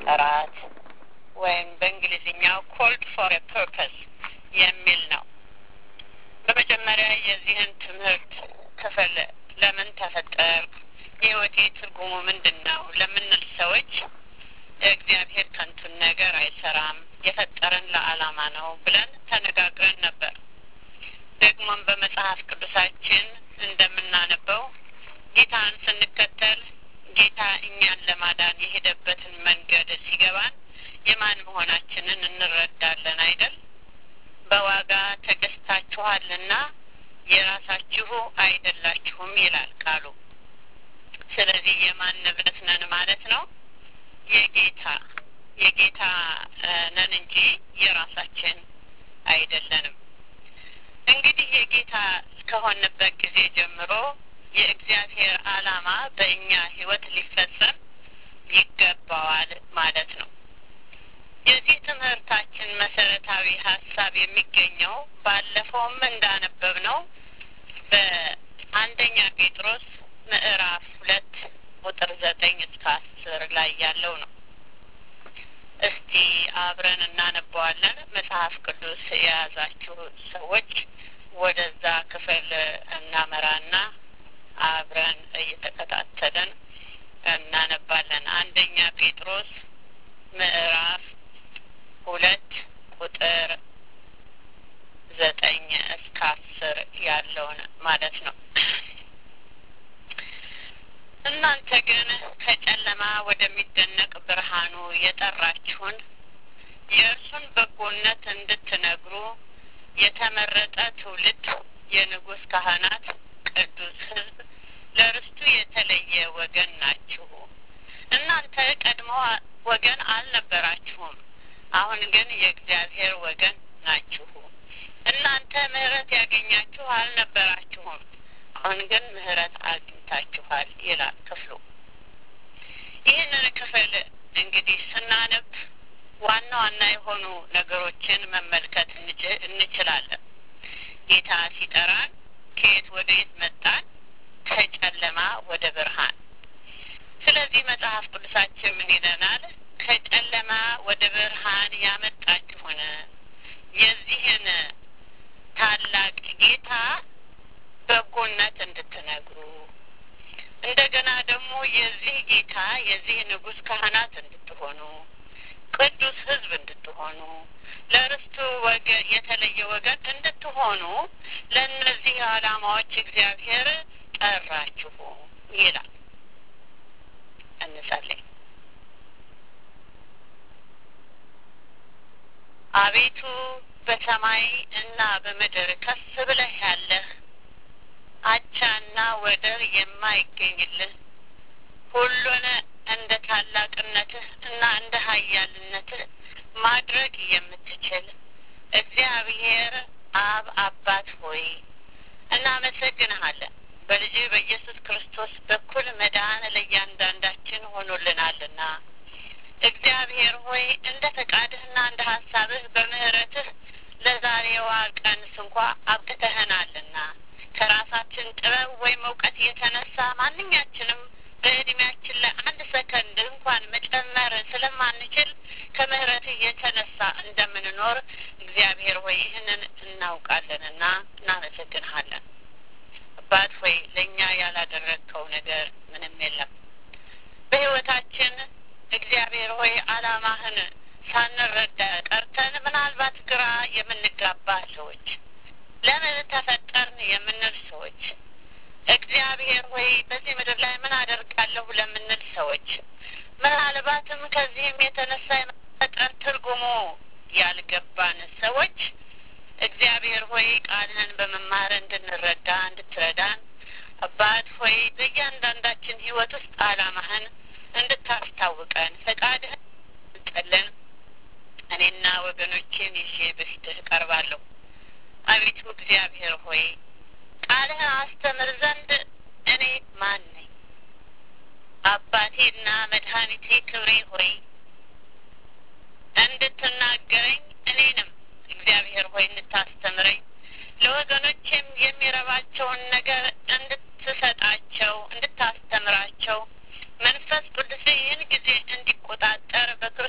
ለመጠራት ወይም በእንግሊዝኛው ኮልድ ፎር ኤ ፐርፐስ የሚል ነው። በመጀመሪያ የዚህን ትምህርት ክፍል ለምን ተፈጠር፣ የህይወቴ ትርጉሙ ምንድን ነው ለምንል ሰዎች እግዚአብሔር ከንቱን ነገር አይሰራም፣ የፈጠረን ለዓላማ ነው ብለን ተነጋግረን ነበር። ደግሞም በመጽሐፍ ቅዱሳችን እንደምናነበው ጌታን ስንከተል ጌታ እኛን ለማዳን የሄደበትን መንገድ ሲገባን የማን መሆናችንን እንረዳለን አይደል? በዋጋ ተገዝታችኋልና የራሳችሁ አይደላችሁም ይላል ቃሉ። ስለዚህ የማን ንብረት ነን ማለት ነው? የጌታ የጌታ ነን እንጂ የራሳችን አይደለንም። እንግዲህ የጌታ እስከሆንበት ጊዜ ጀምሮ የእግዚአብሔር ዓላማ በእኛ ሕይወት ሊፈጸም ይገባዋል ማለት ነው። የዚህ ትምህርታችን መሰረታዊ ሀሳብ የሚገኘው ባለፈውም እንዳነበብ ነው በአንደኛ ጴጥሮስ ምዕራፍ ሁለት ቁጥር ዘጠኝ እስከ አስር ላይ ያለው ነው። እስቲ አብረን እናነበዋለን። መጽሐፍ ቅዱስ የያዛችሁ ሰዎች ወደዛ ክፍል እናመራና አብረን እየተከታተለን እናነባለን። አንደኛ ጴጥሮስ ምዕራፍ ሁለት ቁጥር ዘጠኝ እስከ አስር ያለውን ማለት ነው። እናንተ ግን ከጨለማ ወደሚደነቅ ብርሃኑ የጠራችሁን የእርሱን በጎነት እንድትነግሩ የተመረጠ ትውልድ፣ የንጉሥ ካህናት፣ ቅዱስ ሕዝብ፣ ለርስቱ የተለየ ወገን ናችሁ። እናንተ ቀድሞ ወገን አልነበራችሁም፣ አሁን ግን የእግዚአብሔር ወገን ናችሁ። እናንተ ምሕረት ያገኛችሁ አልነበራችሁም፣ አሁን ግን ምሕረት አግኝታችኋል ይላል ክፍሉ። ይህንን ክፍል እንግዲህ ስናነብ ዋና ዋና የሆኑ ነገሮችን መመልከት እንችላለን። ጌታ ሲጠራን ከየት ወደ የት መጣን? ከጨለማ ወደ ብርሃን። ስለዚህ መጽሐፍ ቅዱሳችን ምን ይለናል? ከጨለማ ወደ ብርሃን ያመጣችሁን የዚህን ታላቅ ጌታ በጎነት እንድትነግሩ እንደገና ደግሞ የዚህ ጌታ የዚህ ንጉሥ ካህናት እንድትሆኑ ቅዱስ ሕዝብ እንድትሆኑ ለርስቱ ወገን የተለየ ወገን እንድትሆኑ ለእነዚህ ዓላማዎች እግዚአብሔር ጠራችሁ ይላል። እንጸልይ። አቤቱ በሰማይ እና በምድር ከፍ ብለህ ያለህ አቻና ወደር የማይገኝልህ ሁሉን እንደ ታላቅነትህ እና እንደ ኃያልነትህ ማድረግ የምትችል እግዚአብሔር አብ አባት ሆይ እናመሰግንሃለን። በልጅ በኢየሱስ ክርስቶስ በኩል መዳን ለእያንዳንዳችን ሆኖልናልና እግዚአብሔር ሆይ እንደ ፈቃድህና እንደ ሀሳብህ በምህረትህ ለዛሬዋ ቀን ስንኳ አብቅተህናልና ከራሳችን ጥበብ ወይም እውቀት የተነሳ ማንኛችንም በእድሜያችን ላይ አንድ ሰከንድ እንኳን መጨመር ስለማንችል ከምህረትህ የተነሳ እንደምንኖር እግዚአብሔር ሆይ ይህንን እናውቃለንና እናመሰግንሃለን። አባት ሆይ ለእኛ ያላደረግከው ነገር ምንም የለም። በህይወታችን እግዚአብሔር ሆይ አላማህን ሳንረዳ ቀርተን ምናልባት ግራ የምንጋባ ሰዎች፣ ለምን ተፈጠርን የምንል ሰዎች፣ እግዚአብሔር ሆይ በዚህ ምድር ላይ ምን አደርጋለሁ ለምንል ሰዎች፣ ምናልባትም ከዚህም የተነሳ የመፈጠር ትርጉሙ ያልገባን ሰዎች እግዚአብሔር ሆይ ቃልህን በመማር እንድንረዳ እንድትረዳን አባት ሆይ በእያንዳንዳችን ህይወት ውስጥ አላማህን እንድታስታውቀን ፈቃድህን እንጠልን እኔና ወገኖቼን ይዤ በፊትህ እቀርባለሁ። አቤቱ እግዚአብሔር ሆይ ቃልህን አስተምር ዘንድ እኔ ማን ነኝ? አባቴና መድኃኒቴ ክብሬ ሆይ እንድትናገረኝ እኔንም እግዚአብሔር ሆይ እንድታስተምረኝ ለወገኖቼም የሚረባቸውን ነገር እንድትሰጣቸው እንድታስተምራቸው መንፈስ ቅዱስ ይህን ጊዜ እንዲቆጣጠር በክርስቶስ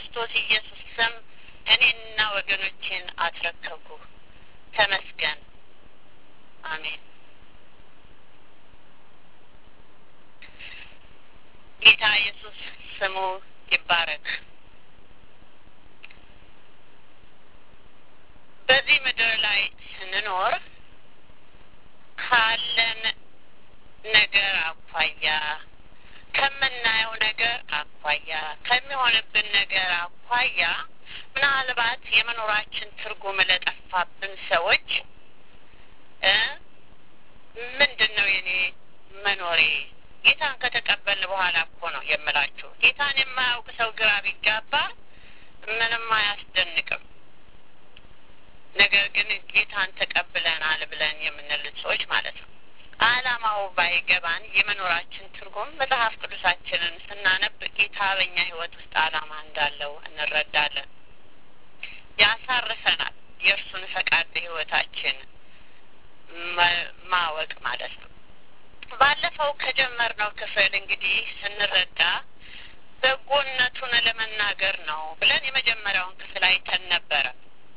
ወገኖቼን አስረከብኩ። ተመስገን። አሜን። ጌታ ኢየሱስ ስሙ ይባረክ። በዚህ ምድር ላይ ስንኖር ካለን ነገር አኳያ ከምናየው ነገር አኳያ ከሚሆንብን ነገር አኳያ ምናልባት የመኖራችን ትርጉም ለጠፋብን ሰዎች ምንድን ነው የኔ መኖሬ? ጌታን ከተቀበልን በኋላ እኮ ነው የምላችሁ። ጌታን የማያውቅ ሰው ግራ ቢጋባ ምንም አያስደንቅም። ነገር ግን ጌታን ተቀብለናል ብለን የምንል ሰዎች ማለት ነው። ዓላማው ባይገባን የመኖራችን ትርጉም መጽሐፍ ቅዱሳችንን ስናነብ ጌታ በእኛ ሕይወት ውስጥ ዓላማ እንዳለው እንረዳለን። ያሳርፈናል። የእርሱን ፈቃድ በሕይወታችን ማወቅ ማለት ነው። ባለፈው ከጀመርነው ክፍል እንግዲህ ስንረዳ በጎነቱን ለመናገር ነው ብለን የመጀመሪያውን ክፍል አይተን ነበረ።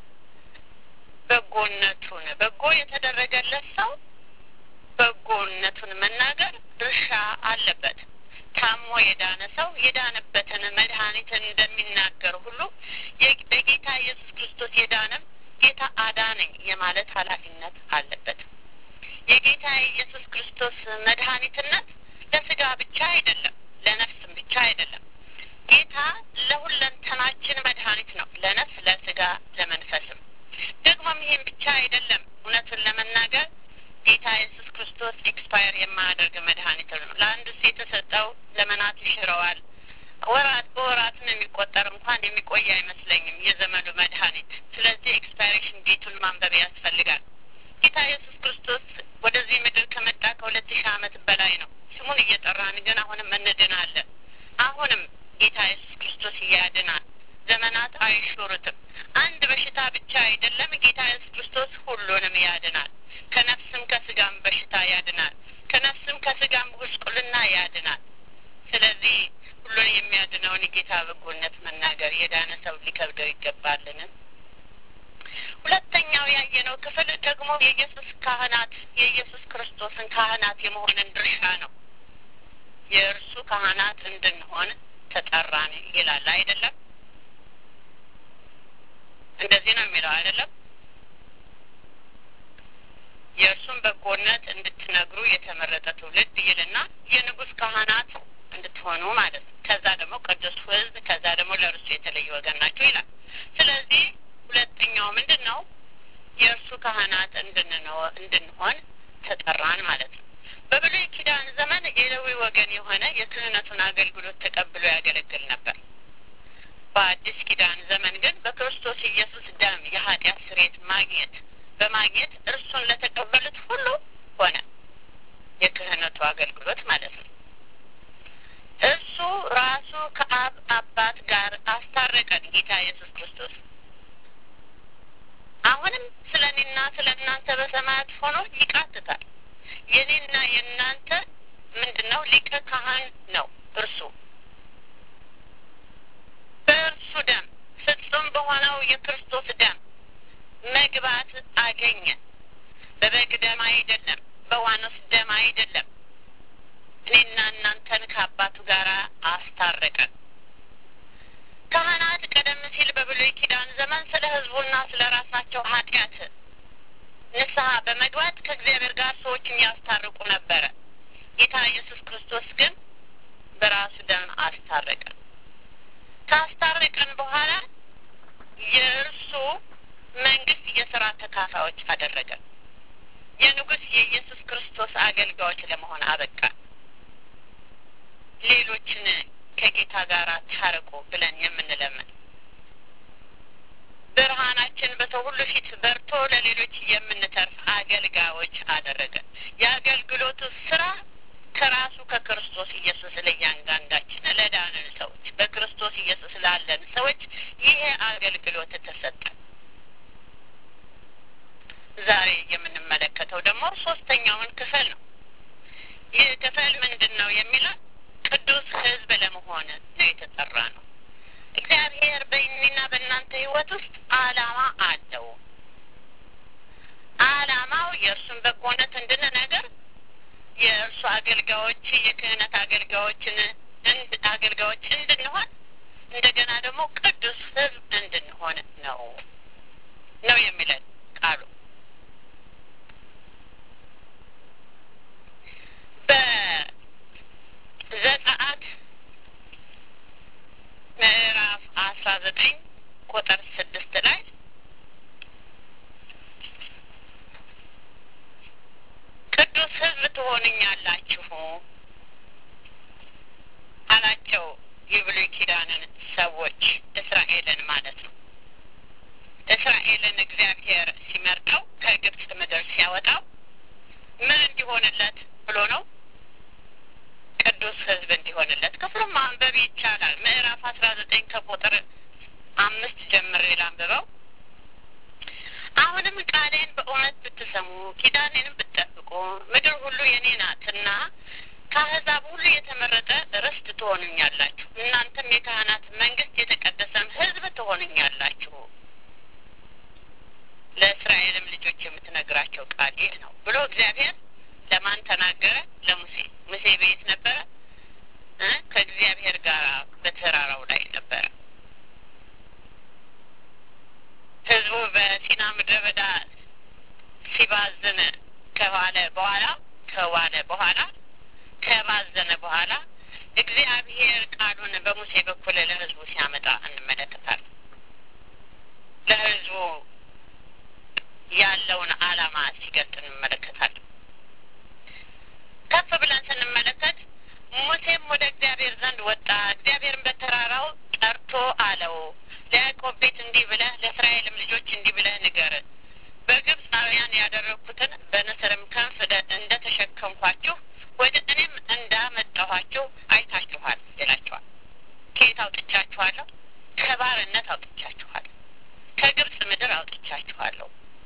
በጎነቱን በጎ የተደረገለት ሰው በጎነቱን መናገር ድርሻ አለበት። ታሞ የዳነ ሰው የዳነበትን መድኃኒትን እንደሚናገር ሁሉ በጌታ ኢየሱስ ክርስቶስ የዳነም ጌታ አዳነኝ የማለት ኃላፊነት አለበት። የጌታ የኢየሱስ ክርስቶስ መድኃኒትነት ለስጋ ብቻ አይደለም፣ ለነፍስም ብቻ አይደለም። ጌታ ለሁለንተናችን መድኃኒት ነው፣ ለነፍስ፣ ለስጋ፣ ለመንፈስም። ደግሞም ይህም ብቻ አይደለም። እውነቱን ለመናገር ጌታ ኢየሱስ ክርስቶስ ኤክስፓየር የማያደርግ መድኃኒት ነው። ለአንዱስ የተሰጠው ዘመናት ይሽረዋል። ወራት በወራትም የሚቆጠር እንኳን የሚቆይ አይመስለኝም የዘመኑ መድኃኒት። ስለዚህ ኤክስፓይሬሽን ዴቱን ማንበብ ያስፈልጋል። ጌታ ኢየሱስ ክርስቶስ ወደዚህ ምድር ከመጣ ከሁለት ሺህ ዓመት በላይ ነው። ስሙን እየጠራን ግን አሁንም እንድናለን። አሁንም ጌታ ኢየሱስ ክርስቶስ ያድናል። ዘመናት አይሾሩትም። አንድ በሽታ ብቻ አይደለም። ጌታ ኢየሱስ ክርስቶስ ሁሉንም ያድናል። ከነፍስም ከስጋም በሽታ ያድናል። ከነፍስም ከስጋም ጉስቁልና ያድናል። ስለዚህ ሁሉን የሚያድነውን ጌታ በጎነት መናገር የዳነ ሰው ሊከብደው ይገባልን? ሁለተኛው ያየነው ክፍል ደግሞ የኢየሱስ ካህናት የኢየሱስ ክርስቶስን ካህናት የመሆንን ድርሻ ነው። የእርሱ ካህናት እንድንሆን ተጠራን ይላል አይደለም? እንደዚህ ነው የሚለው አይደለም? የእርሱን በጎነት እንድትነግሩ የተመረጠ ትውልድ ይልና የንጉሥ ካህናት እንድትሆኑ ማለት ነው። ከዛ ደግሞ ቅዱስ ሕዝብ፣ ከዛ ደግሞ ለእርሱ የተለየ ወገን ናቸው ይላል። ስለዚህ ሁለተኛው ምንድን ነው? የእርሱ ካህናት እንድንሆን ተጠራን ማለት ነው። በብሉይ ኪዳን ዘመን የሌዊ ወገን የሆነ የክህነቱን አገልግሎት ተቀብሎ ያገለግል ነበር። በአዲስ ኪዳን ዘመን ግን በክርስቶስ ኢየሱስ ደም የኃጢአት ስርየት ማግኘት በማግኘት እርሱን ለተቀበሉት ሁሉ ሆነ የክህነቱ አገልግሎት ማለት ነው። እሱ ራሱ ከአብ አባት ጋር አስታረቀን ጌታ ኢየሱስ ክርስቶስ አሁንም ስለ እኔና ስለ እናንተ በሰማያት ሆኖ ይቃትታል። የኔና የእናንተ ምንድን ነው? ሊቀ ካህን ነው እርሱ በእርሱ ደም ፍጹም በሆነው የክርስቶስ ደም መግባት አገኘ። በበግ ደም አይደለም፣ በዋኖስ ደም አይደለም። እኔና እናንተን ከአባቱ ጋር አስታረቀን። ካህናት ቀደም ሲል በብሉይ ኪዳን ዘመን ስለ ሕዝቡና ስለ ራሳቸው ኃጢአት ንስሐ በመግባት ከእግዚአብሔር ጋር ሰዎችን ያስታርቁ ነበረ። ጌታ ኢየሱስ ክርስቶስ ግን በራሱ ደም አስታረቀን። ካስታረቀን በኋላ የእርሱ መንግስት የስራ ተካፋዮች አደረገን። የንጉሥ የኢየሱስ ክርስቶስ አገልጋዮች ለመሆን አበቃ። ሌሎችን ከጌታ ጋር ታረቁ ብለን የምንለምን ብርሃናችን በሰው ሁሉ ፊት በርቶ ለሌሎች የምንተርፍ አገልጋዮች አደረገን። የአገልግሎቱ ስራ ከራሱ ከክርስቶስ ኢየሱስ ለእያንዳንዳችን ለዳንን ሰዎች በክርስቶስ ኢየሱስ ላለን ሰዎች ይሄ አገልግሎት ተሰጠን። ዛሬ የምንመለከተው ደግሞ ሶስተኛውን ክፍል ነው። ይህ ክፍል ምንድን ነው የሚለው ቅዱስ ሕዝብ ለመሆን ነው የተጠራ ነው። እግዚአብሔር በእኔና በእናንተ ህይወት ውስጥ አላማ አለው። አላማው የእርሱን በጎነት እንድንነግር የእርሱ አገልጋዮች የክህነት አገልጋዮችን አገልጋዮች እንድንሆን እንደገና ደግሞ ቅዱስ ሕዝብ እንድንሆን ነው ነው የሚለን ቃሉ። በዘጸአት ምዕራፍ አስራ ዘጠኝ ቁጥር ስድስት ላይ ቅዱስ ሕዝብ ትሆኑኛላችሁ አላቸው። የብሉይ ኪዳንን ሰዎች እስራኤልን ማለት ነው። እስራኤልን እግዚአብሔር ሲመርጠው ከግብፅ ምድር ሲያወጣው ምን እንዲሆንለት ብሎ ነው? ቅዱስ ሕዝብ እንዲሆንለት። ክፍሉም ማንበብ ይቻላል። ምዕራፍ አስራ ዘጠኝ ከቁጥር አምስት ጀምሬ ላንብበው። አሁንም ቃሌን በእውነት ብትሰሙ ኪዳኔንም ብትጠብቁ ምድር ሁሉ የኔ ናትና ከአሕዛብ ሁሉ የተመረጠ ርስት ትሆኑኛላችሁ። እናንተም የካህናት መንግስት፣ የተቀደሰም ሕዝብ ትሆኑኛላችሁ። ለእስራኤልም ልጆች የምትነግራቸው ቃል ይህ ነው ብሎ እግዚአብሔር ለማን ተናገረ? ለሙሴ። ሙሴ ቤት ነበረ? ከእግዚአብሔር ጋር በተራራው ላይ ነበረ። ህዝቡ በሲና ምድረ በዳ ሲባዝን ከዋለ በኋላ ከዋለ በኋላ ከባዘነ በኋላ እግዚአብሔር ቃሉን በሙሴ በኩል ለህዝቡ ሲያመጣ እንመለከታለን። ለህዝቡ ያለውን ዓላማ ሲገልጥ እንመለከታለን። ከፍ ብለን ስንመለከት ሙሴም ወደ እግዚአብሔር ዘንድ ወጣ። እግዚአብሔርን በተራራው ጠርቶ አለው ለያዕቆብ ቤት እንዲህ ብለህ ለእስራኤልም ልጆች እንዲህ ብለህ ንገር በግብፃውያን ያደረግኩትን በንስርም ክንፍ እንደ ተሸከምኳችሁ ወደ እኔም እንዳመጣኋችሁ አይታችኋል ይላችኋል። ከየት አውጥቻችኋለሁ? ከባርነት አውጥቻችኋለሁ። ከግብፅ ምድር አውጥቻችኋለሁ።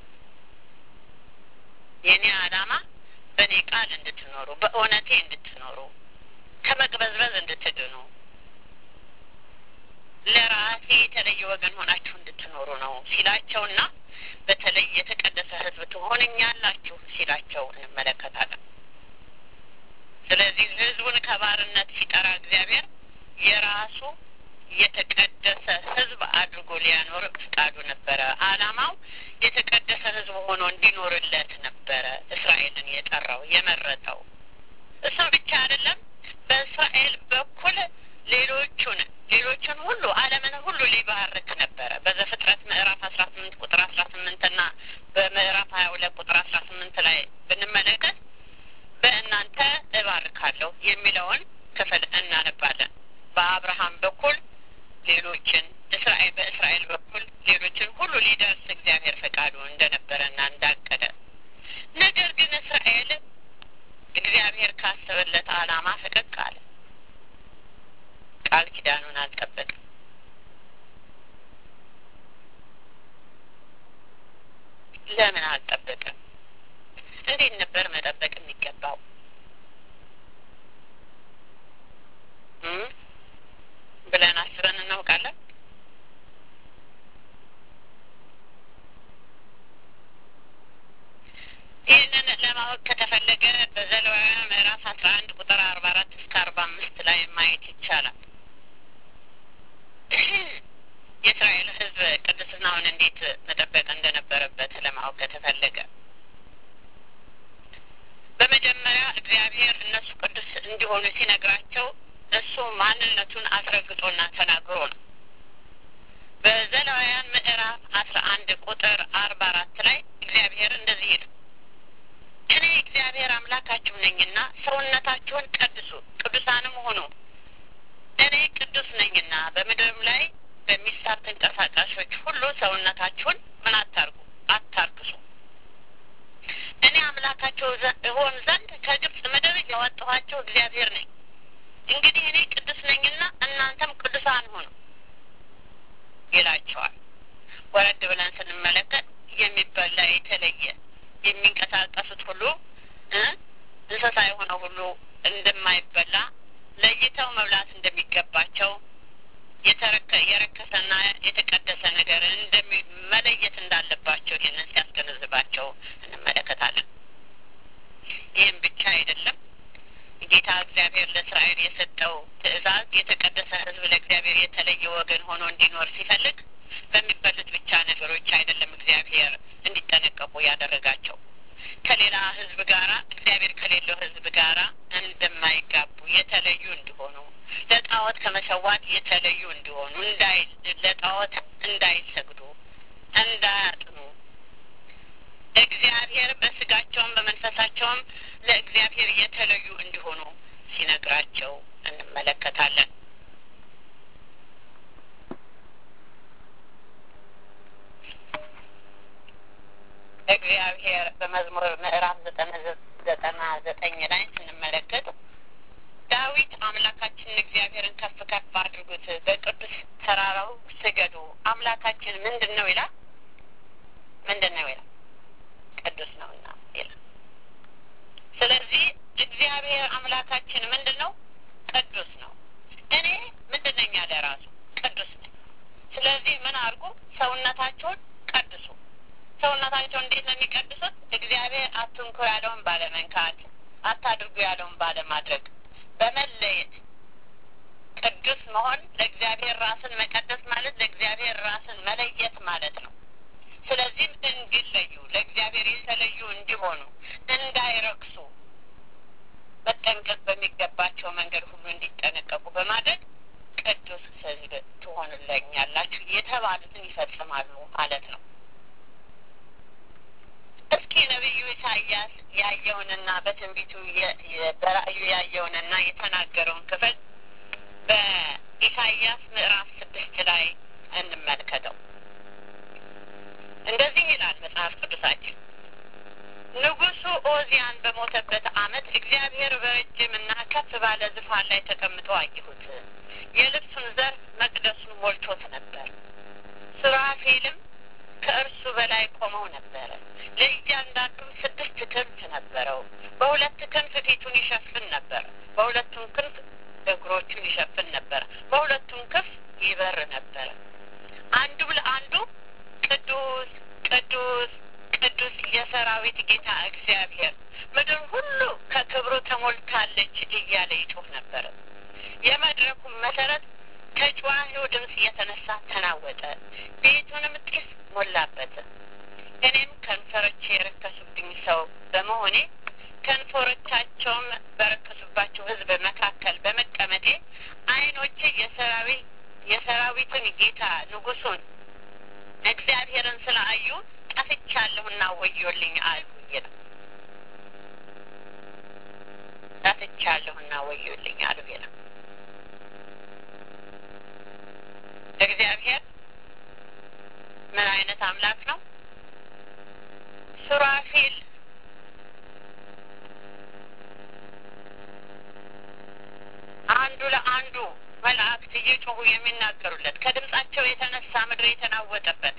የእኔ ዓላማ በእኔ ቃል እንድትኖሩ፣ በእውነቴ እንድትኖሩ፣ ከመቅበዝበዝ እንድትድኑ፣ ለራሴ የተለየ ወገን ሆናችሁ እንድትኖሩ ነው ሲላቸውና በተለይ የተቀደሰ ሕዝብ ትሆንኛላችሁ ሲላቸው እንመለከታለን። ስለዚህ ሕዝቡን ከባርነት ሲጠራ እግዚአብሔር የራሱ የተቀደሰ ሕዝብ አድርጎ ሊያኖር ፍቃዱ ነበረ። ዓላማው የተቀደሰ ሕዝብ ሆኖ እንዲኖርለት ነበረ እስራኤልን የጠራው የመረጠው። እሱም ብቻ አይደለም፣ በእስራኤል በኩል ሌሎቹን ሌሎቹን ሁሉ ዓለምን ሁሉ ሊባርክ ነበረ። በዘፍጥረት ምዕራፍ አስራ ስምንት ቁጥር አስራ ስምንት እና በምዕራፍ ሀያ ሁለት ቁጥር አስራ ስምንት ላይ ብንመለከት በእናንተ እባርካለሁ የሚለውን ክፍል እናነባለን። በአብርሃም በኩል ሌሎችን እስራኤል በእስራኤል በኩል ሌሎችን ሁሉ ሊደርስ እግዚአብሔር ፈቃዱ እንደነበረና እንዳቀደ፣ ነገር ግን እስራኤል እግዚአብሔር ካሰበለት ዓላማ ፈቀቅ አለ። ቃል ኪዳኑን አልጠበቅም። ለምን አልጠበቅም? እንዴት ነበር መጠበቅ የሚገባው? ብለን አስበን እናውቃለን? ይህንን ለማወቅ ከተፈለገ በዘሌዋውያን ምዕራፍ አስራ አንድ ቁጥር አርባ አራት እስከ አርባ አምስት ላይ ማየት ይቻላል። የእስራኤል ሕዝብ ቅድስናውን እንዴት መጠበቅ እንደነበረበት ለማወቅ ከተፈለገ በመጀመሪያ እግዚአብሔር እነሱ ቅዱስ እንዲሆኑ ሲነግራቸው እሱ ማንነቱን አስረግጦና ተናግሮ ነው። በዘሌዋውያን ምዕራፍ አስራ አንድ ቁጥር አርባ አራት ላይ እግዚአብሔር እንደዚህ ይላል፣ እኔ እግዚአብሔር አምላካችሁ ነኝና ሰውነታችሁን ቀድሱ፣ ቅዱሳንም ሁኑ። እኔ ቅዱስ ነኝና በምድርም ላይ በሚሳብ ተንቀሳቃሾች ሁሉ ሰውነታችሁን ምን አታርጉ አታርክሱ። እኔ አምላካቸው እሆን ዘንድ ከግብፅ ምድር ያወጣኋቸው እግዚአብሔር ነኝ። እንግዲህ እኔ ቅዱስ ነኝና እናንተም ቅዱሳን ሁኑ ይላቸዋል። ወረድ ብለን ስንመለከት የሚበላ የተለየ የሚንቀሳቀሱት ሁሉ እንስሳ የሆነ ሁሉ እንደማይበላ ለይተው መብላት እንደሚገባቸው የረከሰና የተቀደሰ ነገር እንደሚ መለየት እንዳለባቸው ይህንን ሲያስገነዝባቸው እንመለከታለን። ይህም ብቻ አይደለም። ጌታ እግዚአብሔር ለእስራኤል የሰጠው ትእዛዝ የተቀደሰ ሕዝብ ለእግዚአብሔር የተለየ ወገን ሆኖ እንዲኖር ሲፈልግ በሚበሉት ብቻ ነገሮች አይደለም እግዚአብሔር እንዲጠነቀቁ ያደረጋቸው ከሌላ ሕዝብ ጋራ እግዚአብሔር ከሌለው ሕዝብ ጋራ እንደማይጋቡ የተለዩ እንዲሆኑ ለጣዖት ከመሰዋት የተለዩ እንዲሆኑ እንዳይ ለጣዖት እንዳይሰግዱ እንዳያጥኑ እግዚአብሔር በስጋቸውም በመንፈሳቸውም ለእግዚአብሔር የተለዩ እንዲሆኑ ሲነግራቸው እንመለከታለን። እግዚአብሔር በመዝሙር ምዕራፍ ዘጠና ዘጠና ዘጠኝ ላይ ስንመለከት ዳዊት አምላካችንን እግዚአብሔርን ከፍ ከፍ አድርጉት፣ በቅዱስ ተራራው ስገዱ። አምላካችን ምንድን ነው ይላል? ምንድን ነው ይላል? ቅዱስ ነውና ይላል። ስለዚህ እግዚአብሔር አምላካችን ምንድን ነው? ቅዱስ ነው። እኔ ምንድን ነኝ ያለ ራሱ ቅዱስ ነኝ። ስለዚህ ምን አድርጉ? ሰውነታቸውን ቀድሱ። ሰውነታቸውን እንዴት ነው የሚቀድሱት? እግዚአብሔር አትንኩ ያለውን ባለመንካት፣ አታድርጉ ያለውን ባለማድረግ፣ በመለየት ቅዱስ መሆን ለእግዚአብሔር ራስን መቀደስ ማለት ለእግዚአብሔር ራስን መለየት ማለት ነው። ስለዚህም እንዲለዩ ለእግዚአብሔር የተለዩ እንዲሆኑ እንዳይረክሱ መጠንቀቅ በሚገባቸው መንገድ ሁሉ እንዲጠነቀቁ በማድረግ ቅዱስ ሕዝብ ትሆኑለኛላችሁ የተባሉትን ይፈጽማሉ ማለት ነው። እስኪ ነቢዩ ኢሳያስ ያየውንና በትንቢቱ በራእዩ ያየውንና የተናገረውን ክፍል በኢሳያስ ምዕራፍ ስድስት ላይ እንመልከተው። እንደዚህ ይላል መጽሐፍ ቅዱሳችን። ንጉሡ ኦዚያን በሞተበት ዓመት እግዚአብሔር በረጅምና ከፍ ባለ ዙፋን ላይ ተቀምጦ አየሁት። የልብሱን ዘርፍ መቅደሱን ሞልቶት ነበር። ሱራፌልም ከእርሱ በላይ ቆመው ነበረ። ለእያንዳንዱም ስድስት ክንፍ ነበረው። በሁለት ክንፍ ፊቱን ይሸፍን ነበር፣ በሁለቱም ክንፍ እግሮቹን ይሸፍን ነበር፣ በሁለቱም ክንፍ ይበር ነበረ። አንዱ ለአንዱ ቅዱስ ቅዱስ ቅዱስ የሰራዊት ጌታ እግዚአብሔር ምድር ሁሉ ከክብሩ ተሞልታለች እያለ ይጮህ ነበረ። የመድረኩም መሰረት ከጭዋኔው ድምፅ የተነሳ ተናወጠ፣ ቤቱንም ጢስ ሞላበት። እኔም ከንፈሮቼ የረከሱብኝ ሰው በመሆኔ ከንፈሮቻቸውም በረከሱባቸው ሕዝብ መካከል በመቀመጤ ዓይኖቼ የሰራዊት የሰራዊትን ጌታ ንጉሡን እግዚአብሔርን ስለ አዩ ጠፍቻለሁና ወዮልኝ አሉ ይላል። ጠፍቻለሁና ወዮልኝ አሉ ይላል። እግዚአብሔር ምን አይነት አምላክ ነው? ሱራፊል አንዱ ለአንዱ መላእክት እየጮሁ የሚናገሩለት ከድምጻቸው የተነሳ ምድር የተናወጠበት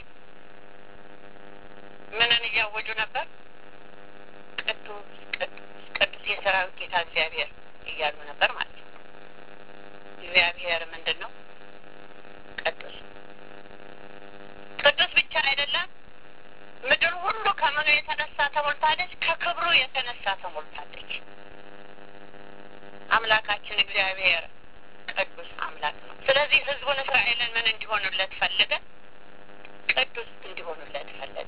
ምንን እያወጁ ነበር? ቅዱስ ቅዱስ ቅዱስ የሰራዊት ጌታ እግዚአብሔር እያሉ ነበር ማለት ነው። እግዚአብሔር ምንድን ነው? ቅዱስ ቅዱስ ብቻ አይደለም። ምድር ሁሉ ከምኑ የተነሳ ተሞልታለች? ከክብሩ የተነሳ ተሞልታለች። አምላካችን እግዚአብሔር ቅዱስ አምላክ ነው። ስለዚህ ሕዝቡን እስራኤልን ምን እንዲሆኑለት ፈለገ? ቅዱስ እንዲሆኑለት ፈለገ።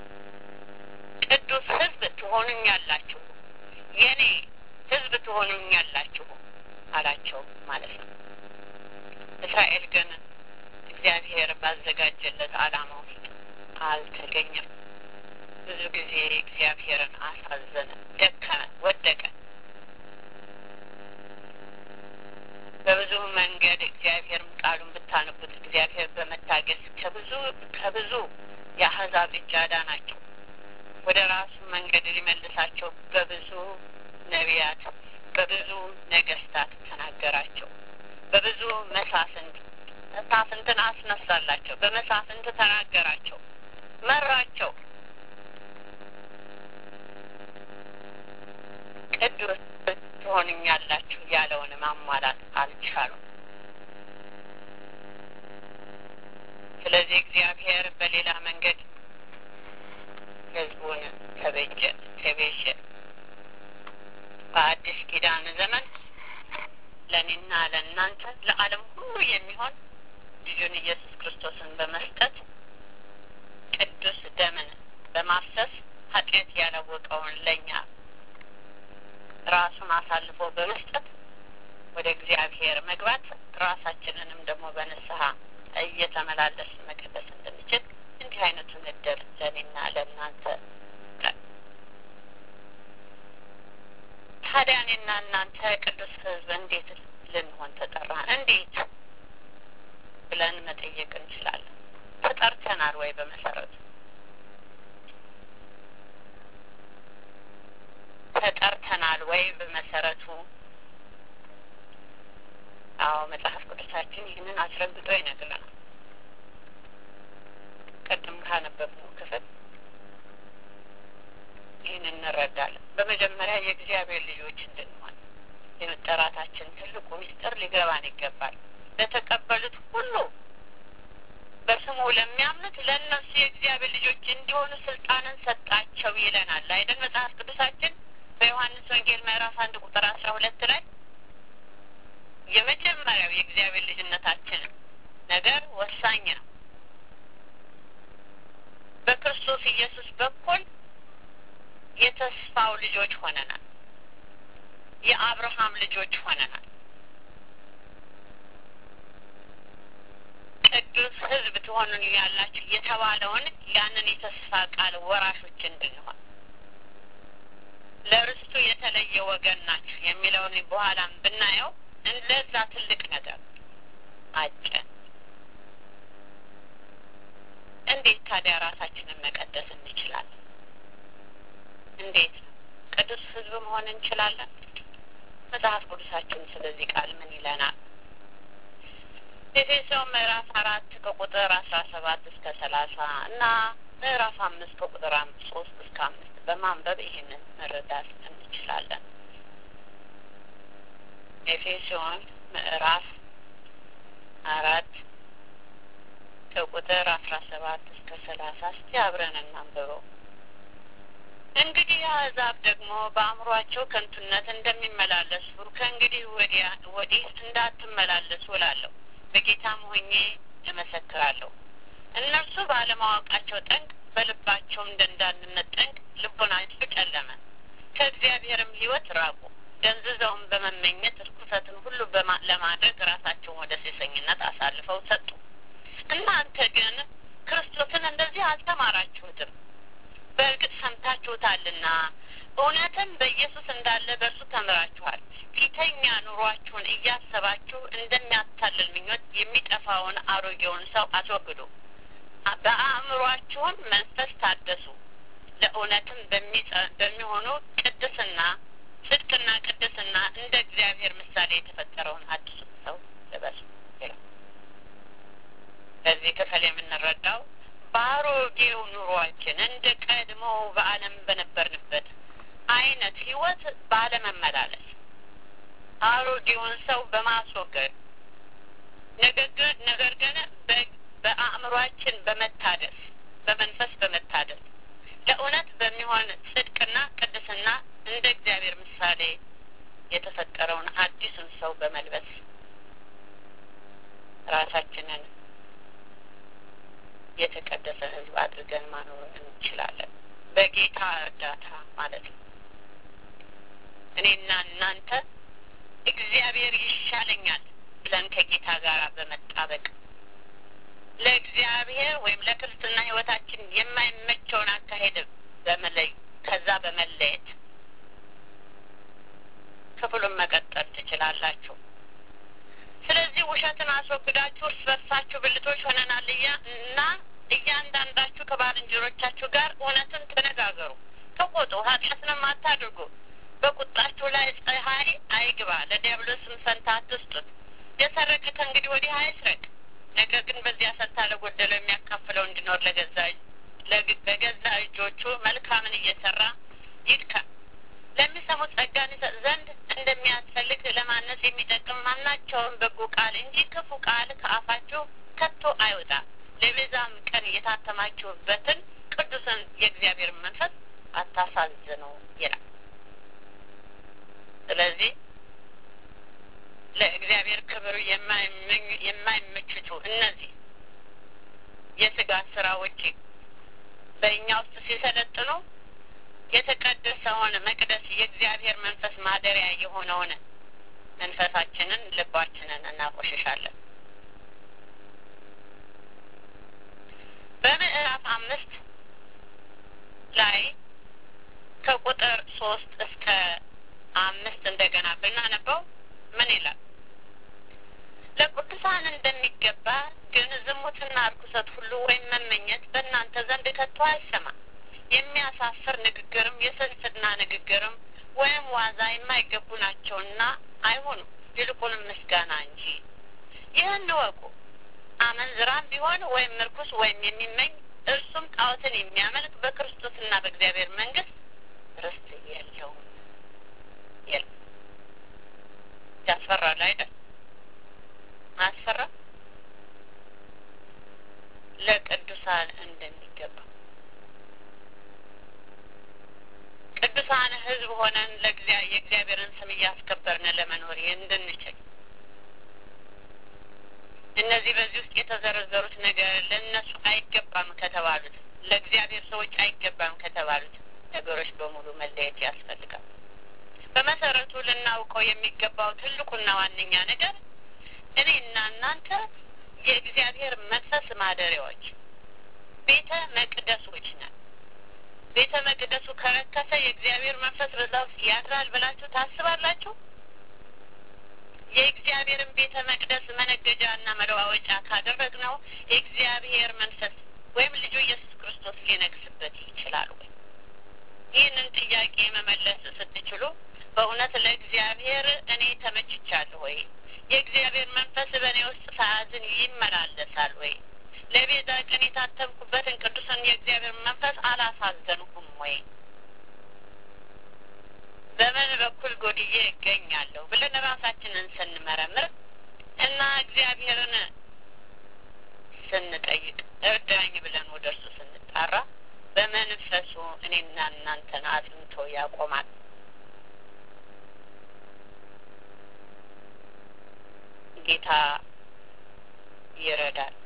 ቅዱስ ሕዝብ ትሆኑኛላችሁ፣ የኔ ሕዝብ ትሆኑኛላችሁ አላቸው ማለት ነው። እስራኤል ግን እግዚአብሔር ባዘጋጀለት ዓላማ ውስጥ አልተገኘም። ብዙ ጊዜ እግዚአብሔርን አሳዘነ፣ ደከመ፣ ወደቀ። በብዙ መንገድ እግዚአብሔርም ቃሉን ብታነቡት እግዚአብሔር በመታገስ ከብዙ ከብዙ የአሕዛብ እጅ አዳናቸው። ወደ ራሱ መንገድ ሊመልሳቸው በብዙ ነቢያት፣ በብዙ ነገስታት ተናገራቸው። በብዙ መሳፍንት መሳፍንትን አስነሳላቸው። በመሳፍንት ተናገራቸው፣ መራቸው። ቅዱስ ትሆኑኛላችሁ ያለውን ማሟላት አልቻሉም። ስለዚህ እግዚአብሔር በሌላ መንገድ ህዝቡን ተቤጀ ተቤዠ። በአዲስ ኪዳን ዘመን ለእኔና ለእናንተ ለዓለም ሁሉ የሚሆን ልጁን ኢየሱስ ክርስቶስን በመስጠት ቅዱስ ደምን በማፍሰስ ኃጢአት ያላወቀውን ለእኛ ራሱን አሳልፎ በመስጠት ወደ እግዚአብሔር መግባት ራሳችንንም ደግሞ በንስሐ እየተመላለስን መቀደስ እንድንችል እንዲህ አይነቱን እድል ለእኔና ለእናንተ ታዲያ እኔና እናንተ ቅዱስ ሕዝብ እንዴት ልንሆን ተጠራን? እንዴት ብለን መጠየቅ እንችላለን። ተጠርተናል ወይ? በመሰረቱ ተጠርተናል ወይ? በመሰረቱ አዎ፣ መጽሐፍ ቅዱሳችን ይህንን አስረግጦ ይነግረናል። ቅድም ካነበብነው ክፍል ይህን እንረዳለን። በመጀመሪያ የእግዚአብሔር ልጆች እንድንሆን የመጠራታችን ትልቁ ምስጢር ሊገባን ይገባል። ለተቀበሉት ሁሉ በስሙ ለሚያምኑት ለእነሱ የእግዚአብሔር ልጆች እንዲሆኑ ስልጣንን ሰጣቸው ይለናል አይደል? መጽሐፍ ቅዱሳችን በዮሐንስ ወንጌል ምዕራፍ አንድ ቁጥር አስራ ሁለት ላይ የመጀመሪያው የእግዚአብሔር ልጅነታችን ነገር ወሳኝ ነው። በክርስቶስ ኢየሱስ በኩል የተስፋው ልጆች ሆነናል። የአብርሃም ልጆች ሆነናል። ቅዱስ ሕዝብ ትሆኑን ያላችሁ የተባለውን ያንን የተስፋ ቃል ወራሾች እንድንሆን ለርስቱ የተለየ ወገን ናችሁ የሚለውን በኋላም ብናየው እንደዛ ትልቅ ነገር አጨን። እንዴት ታዲያ ራሳችንን መቀደስ እንችላለን? እንዴት ነው ቅዱስ ሕዝብ መሆን እንችላለን? መጽሐፍ ቅዱሳችን ስለዚህ ቃል ምን ይለናል? ኤፌሶን ምዕራፍ አራት ከቁጥር አስራ ሰባት እስከ ሰላሳ እና ምዕራፍ አምስት ከቁጥር ሶስት እስከ አምስት በማንበብ ይህንን መረዳት እንችላለን። ኤፌሶን ምዕራፍ አራት ከቁጥር አስራ ሰባት እስከ ሰላሳ እስቲ አብረን እናንብበው። እንግዲህ አሕዛብ ደግሞ በአእምሯቸው ከንቱነት እንደሚመላለሱ ከእንግዲህ ወዲያ ወዲህ እንዳትመላለሱ እላለሁ። በጌታም ሆኜ እመሰክራለሁ። እነርሱ ባለማወቃቸው ጠንቅ፣ በልባቸውም ደንዳንነት ጠንቅ ልቦናቸው ጨለመ፣ ከእግዚአብሔርም ሕይወት ራቁ። ደንዝዘውም በመመኘት ርኩሰትን ሁሉ ለማድረግ ራሳቸውን ወደ ሴሰኝነት አሳልፈው ሰጡ። እናንተ ግን ክርስቶስን እንደዚህ አልተማራችሁትም። በእርግጥ ሰምታችሁታልና እውነትም በኢየሱስ እንዳለ በእርሱ ተምራችኋል። ፊተኛ ኑሯችሁን እያሰባችሁ እንደሚያታልል ምኞት የሚጠፋውን አሮጌውን ሰው አስወግዱ፣ በአእምሯችሁም መንፈስ ታደሱ፣ ለእውነትም በሚሆኑ ቅድስና ጽድቅና ቅድስና እንደ እግዚአብሔር ምሳሌ የተፈጠረውን አዲሱ ሰው ልበሱ ይላል። በዚህ ክፍል የምንረዳው በአሮጌው ኑሯችን እንደ ቀድሞው በዓለም በነበርንበት አይነት ህይወት ባለመመላለስ አሮጌውን ሰው በማስወገድ ነገር ግን በአእምሯችን በመታደስ በመንፈስ በመታደስ ለእውነት በሚሆን ጽድቅና ቅድስና እንደ እግዚአብሔር ምሳሌ የተፈጠረውን አዲሱን ሰው በመልበስ ራሳችንን የተቀደሰ ሕዝብ አድርገን ማኖር እንችላለን። በጌታ እርዳታ ማለት ነው። እኔና እናንተ እግዚአብሔር ይሻለኛል ብለን ከጌታ ጋር በመጣበቅ ለእግዚአብሔር ወይም ለክርስትና ሕይወታችን የማይመቸውን አካሄድ በመለይ ከዛ በመለየት ክፍሉን መቀጠል ትችላላችሁ። ስለዚህ ውሸትን አስወግዳችሁ እርስ በርሳችሁ ብልቶች ሆነናል እያ እና እያንዳንዳችሁ ከባልንጀሮቻችሁ ጋር እውነትን ተነጋገሩ፣ ተቆጡ፣ ኃጢአትንም አታድርጉ። በቁጣችሁ ላይ ፀሐይ አይግባ፣ ለዲያብሎስም ፈንታ አትስጡት። የሰረቀ ከእንግዲህ ወዲህ አይስረቅ፣ ነገር ግን በዚያ ፈንታ ለጎደለው የሚያካፍለው እንዲኖር ለገዛ በገዛ እጆቹ መልካምን እየሰራ ይድካ። ለሚሰሙት ጸጋን ይሰጥ ዘንድ እንደሚያስፈልግ ለማነጽ የሚጠቅም ማናቸውን በጎ ቃል እንጂ ክፉ ቃል ከአፋችሁ ከቶ አይወጣ። ለቤዛ የታተማችሁበትን ቅዱስን የእግዚአብሔር መንፈስ አታሳዝኑ ይላል። ስለዚህ ለእግዚአብሔር ክብር የማይመችቱ እነዚህ የስጋ ስራዎች በእኛ ውስጥ ሲሰለጥኑ የተቀደሰውን መቅደስ የእግዚአብሔር መንፈስ ማደሪያ የሆነውን መንፈሳችንን ልባችንን እናቆሽሻለን። በምዕራፍ አምስት ላይ ከቁጥር ሶስት እስከ አምስት እንደገና ብናነበው ምን ይላል? ለቅዱሳን እንደሚገባ ግን ዝሙትና እርኩሰት ሁሉ ወይም መመኘት በእናንተ ዘንድ ከቶ አይሰማ። የሚያሳፍር ንግግርም የስንፍና ንግግርም ወይም ዋዛ የማይገቡ ናቸውና አይሆኑም፣ ይልቁንም ምስጋና እንጂ። ይህን እወቁ። አመንዝራም ቢሆን ወይም እርኩስ ወይም የሚመኝ እርሱም ጣዖትን የሚያመልክ በክርስቶስና በእግዚአብሔር መንግስት ርስት የለውም። የለም። ያስፈራል አይደል? አያስፈራ? ለቅዱሳን እንደሚገባ ቅዱሳን ሕዝብ ሆነን የእግዚአብሔርን ስም እያስከበርን ለመኖር እንድንችል እነዚህ በዚህ ውስጥ የተዘረዘሩት ነገር ለእነሱ አይገባም ከተባሉት ለእግዚአብሔር ሰዎች አይገባም ከተባሉት ነገሮች በሙሉ መለየት ያስፈልጋል። በመሰረቱ ልናውቀው የሚገባው ትልቁና ዋነኛ ነገር እኔና እናንተ የእግዚአብሔር መንፈስ ማደሪያዎች ቤተ መቅደሶች ነን። ቤተ መቅደሱ ከረከሰ የእግዚአብሔር መንፈስ በዛ ውስጥ ያድራል ብላችሁ ታስባላችሁ? የእግዚአብሔርን ቤተ መቅደስ መነገጃና መለዋወጫ ካደረግነው የእግዚአብሔር መንፈስ ወይም ልጁ ኢየሱስ ክርስቶስ ሊነግስበት ይችላል ወይ? ይህንን ጥያቄ መመለስ ስትችሉ በእውነት ለእግዚአብሔር እኔ ተመችቻለሁ ወይ? የእግዚአብሔር መንፈስ በእኔ ውስጥ ሰዓትን ይመላለሳል ወይ? ለቤዛ ቀን የታተምኩበትን ቅዱስን የእግዚአብሔር መንፈስ አላሳዘንኩም ወይ? በምን በኩል ጎድዬ እገኛለሁ ብለን ራሳችንን ስንመረምር እና እግዚአብሔርን ስንጠይቅ እርዳኝ ብለን ወደ እርሱ ስንጣራ በመንፈሱ እኔና እናንተን አጽንቶ ያቆማል። ጌታ ይረዳል።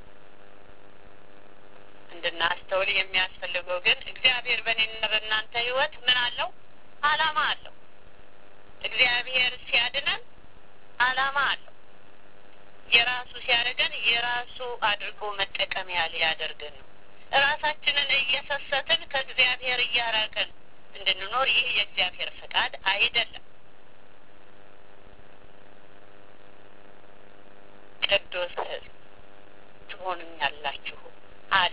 እንድናስተውል የሚያስፈልገው ግን እግዚአብሔር በእኔና በእናንተ ሕይወት ምን አለው? አላማ አለው። እግዚአብሔር ሲያድነን አላማ አለው። የራሱ ሲያደርገን የራሱ አድርጎ መጠቀሚያ ሊያደርገን ነው። ራሳችንን እየሰሰትን ከእግዚአብሔር እያራቅን እንድንኖር ይህ የእግዚአብሔር ፈቃድ አይደለም። ቅዱስ ሕዝብ ትሆኑኛላችሁ አለ።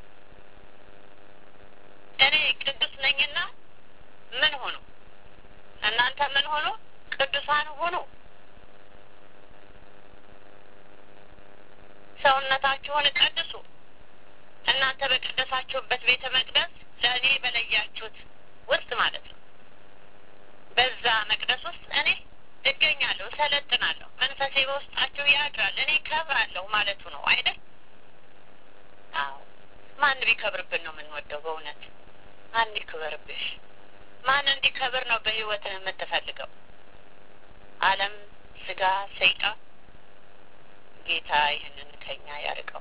እኔ ቅዱስ ነኝና ምን ሆኑ? እናንተ ምን ሆኑ? ቅዱሳን ሁኑ። ሰውነታችሁን ቀድሱ። እናንተ በቀደሳችሁበት ቤተ መቅደስ ለእኔ በለያችሁት ውስጥ ማለት ነው። በዛ መቅደስ ውስጥ እኔ እገኛለሁ፣ እሰለጥናለሁ፣ መንፈሴ በውስጣችሁ ያድራል፣ እኔ ከብራለሁ ማለቱ ነው አይደል? አዎ። ማን ቢከብርብን ነው የምንወደው? በእውነት ማን ይክበርብሽ? ማን እንዲከብር ነው በህይወትህ የምትፈልገው? ዓለም፣ ስጋ፣ ሰይጣን። ጌታ ይህንን ከኛ ያርቀው።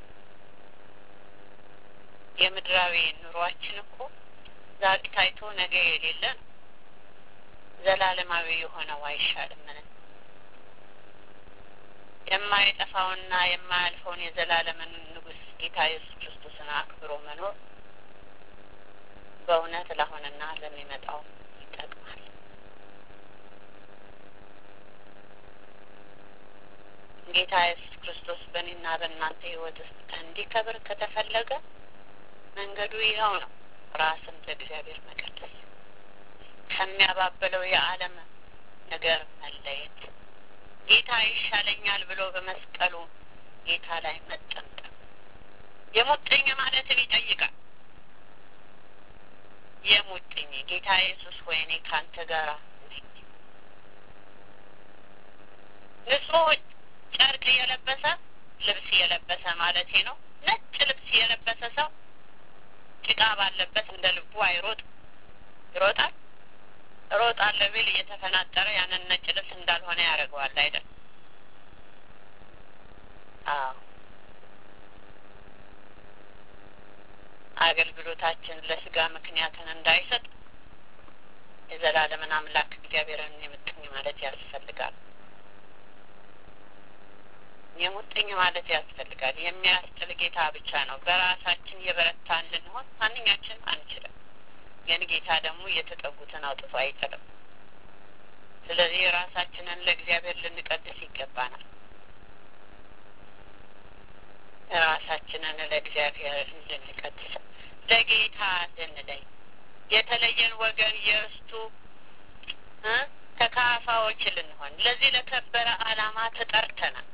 የምድራዊ ኑሯችን እኮ ዛሬ ታይቶ ነገ የሌለ ነው። ዘላለማዊ የሆነው አይሻልም? ምን የማይጠፋውና የማያልፈውን የዘላለምን ንጉሥ ጌታ ኢየሱስ ክርስቶስን አክብሮ መኖር በእውነት ለአሁንና ለሚመጣው ይጠቅማል። ጌታ ኢየሱስ ክርስቶስ በእኔና በእናንተ ህይወት ውስጥ እንዲከብር ከተፈለገ መንገዱ ይኸው ነው። ራስን ለእግዚአብሔር መቀደስ፣ ከሚያባብለው የዓለም ነገር መለየት፣ ጌታ ይሻለኛል ብሎ በመስቀሉ ጌታ ላይ መጠምጠም፣ የሙጥኝ ማለትን ይጠይቃል። የሙጥኝ ጌታ ኢየሱስ ሆይ እኔ ከአንተ ጋር ነኝ። ንጹሕ ጨርቅ የለበሰ ልብስ የለበሰ ማለቴ ነው። ነጭ ልብስ የለበሰ ሰው ጭቃ ባለበት እንደ ልቡ አይሮጥ ይሮጣል። እሮጣለሁ ቢል እየተፈናጠረ ያንን ነጭ ልብስ እንዳልሆነ ያደርገዋል አይደል? አዎ አገልግሎታችን ለስጋ ምክንያትን እንዳይሰጥ የዘላለምን አምላክ እግዚአብሔርን የምጥኝ ማለት ያስፈልጋል። የሙጥኝ ማለት ያስፈልጋል። የሚያስጥል ጌታ ብቻ ነው። በራሳችን የበረታን ልንሆን ማንኛችን አንችልም። ግን ጌታ ደግሞ የተጠጉትን አውጥቶ አይጥልም። ስለዚህ ራሳችንን ለእግዚአብሔር ልንቀድስ ይገባናል። ራሳችንን ለእግዚአብሔር ልንቀድስ ለጌታ ልንለይ የተለየን ወገን የእርስቱ ተካፋዎች ልንሆን ለዚህ ለከበረ ዓላማ ተጠርተናል።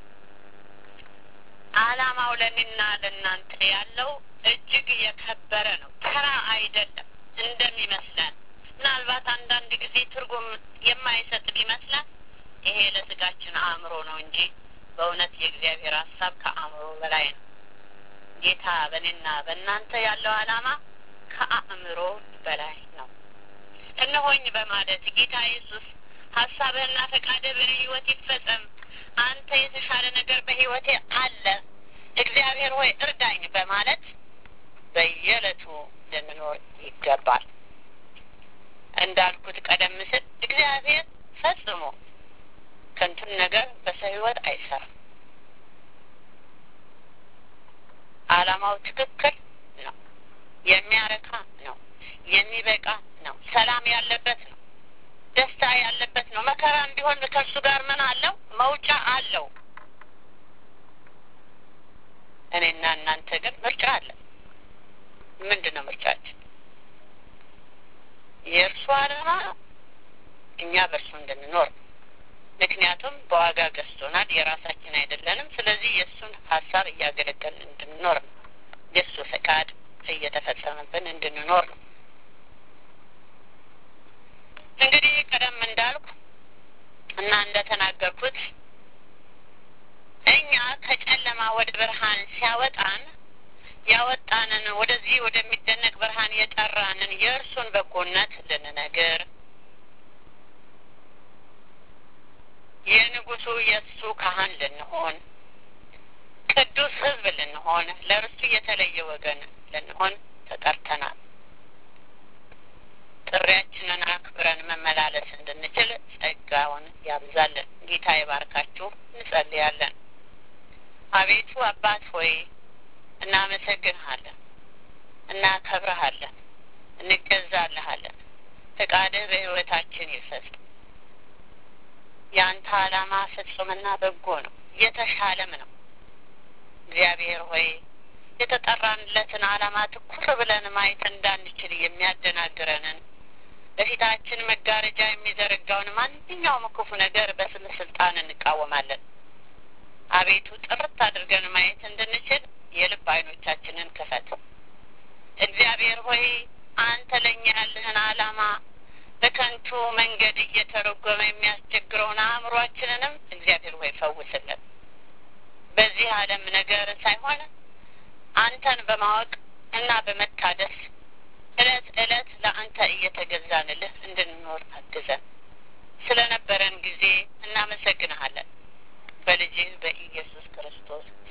ዓላማው ለእኔና ለእናንተ ያለው እጅግ የከበረ ነው። ተራ አይደለም እንደሚመስለን። ምናልባት አንዳንድ ጊዜ ትርጉም የማይሰጥ ቢመስለን ይሄ ለስጋችን አእምሮ ነው እንጂ በእውነት የእግዚአብሔር ሀሳብ ከአእምሮ በላይ ነው። ጌታ በእኔና በእናንተ ያለው ዓላማ ከአእምሮ በላይ ነው። እነሆኝ በማለት ጌታ ኢየሱስ ሀሳብህና ፈቃድህ በእኔ ህይወት ይፈጸም፣ አንተ የተሻለ ነገር በህይወቴ አለ፣ እግዚአብሔር ሆይ እርዳኝ በማለት በየዕለቱ ልንኖር ይገባል። እንዳልኩት ቀደም ሲል እግዚአብሔር ፈጽሞ ከንቱን ነገር በሰው ህይወት አይሰራም። ዓላማው ትክክል ነው። የሚያረካ ነው። የሚበቃ ነው። ሰላም ያለበት ነው። ደስታ ያለበት ነው። መከራም ቢሆን ከእሱ ጋር ምን አለው? መውጫ አለው። እኔና እናንተ ግን ምርጫ አለ። ምንድን ነው ምርጫችን? የእርሱ ዓላማ እኛ በእርሱ እንድንኖር ነው። ምክንያቱም በዋጋ ገዝቶናል፣ የራሳችን አይደለንም። ስለዚህ የእሱን ሀሳብ እያገለገልን እንድንኖር ነው። የእሱ ፈቃድ እየተፈጸመብን እንድንኖር ነው። እንግዲህ ቀደም እንዳልኩ እና እንደተናገርኩት እኛ ከጨለማ ወደ ብርሃን ሲያወጣን ያወጣንን ወደዚህ ወደሚደነቅ ብርሃን የጠራንን የእርሱን በጎነት ልንነግር የንጉሱ የእሱ ካህን ልንሆን ቅዱስ ሕዝብ ልንሆን ለእርሱ የተለየ ወገን ልንሆን ተጠርተናል። ጥሪያችንን አክብረን መመላለስ እንድንችል ጸጋውን ያብዛልን። ጌታ ይባርካችሁ። እንጸልያለን። አቤቱ አባት ሆይ እናመሰግንሃለን፣ እናከብረሃለን፣ እንገዛልሃለን። ፈቃድህ በሕይወታችን ይፈጽም። የአንተ ዓላማ ፍጹምና በጎ ነው፣ የተሻለም ነው። እግዚአብሔር ሆይ የተጠራንለትን ዓላማ ትኩር ብለን ማየት እንዳንችል የሚያደናግረንን በፊታችን መጋረጃ የሚዘረጋውን ማንኛውም ክፉ ነገር በስም ስልጣን እንቃወማለን። አቤቱ ጥርት አድርገን ማየት እንድንችል የልብ ዓይኖቻችንን ክፈት። እግዚአብሔር ሆይ አንተ ለእኛ ያለህን ዓላማ በከንቱ መንገድ እየተረጎመ የሚያስቸግረውን አእምሯችንንም እግዚአብሔር ሆይ ፈውስልን። በዚህ ዓለም ነገር ሳይሆን አንተን በማወቅ እና በመታደስ እለት እለት ለአንተ እየተገዛንልህ እንድንኖር አግዘን። ስለነበረን ጊዜ እናመሰግንሃለን። በልጅህ በኢየሱስ ክርስቶስ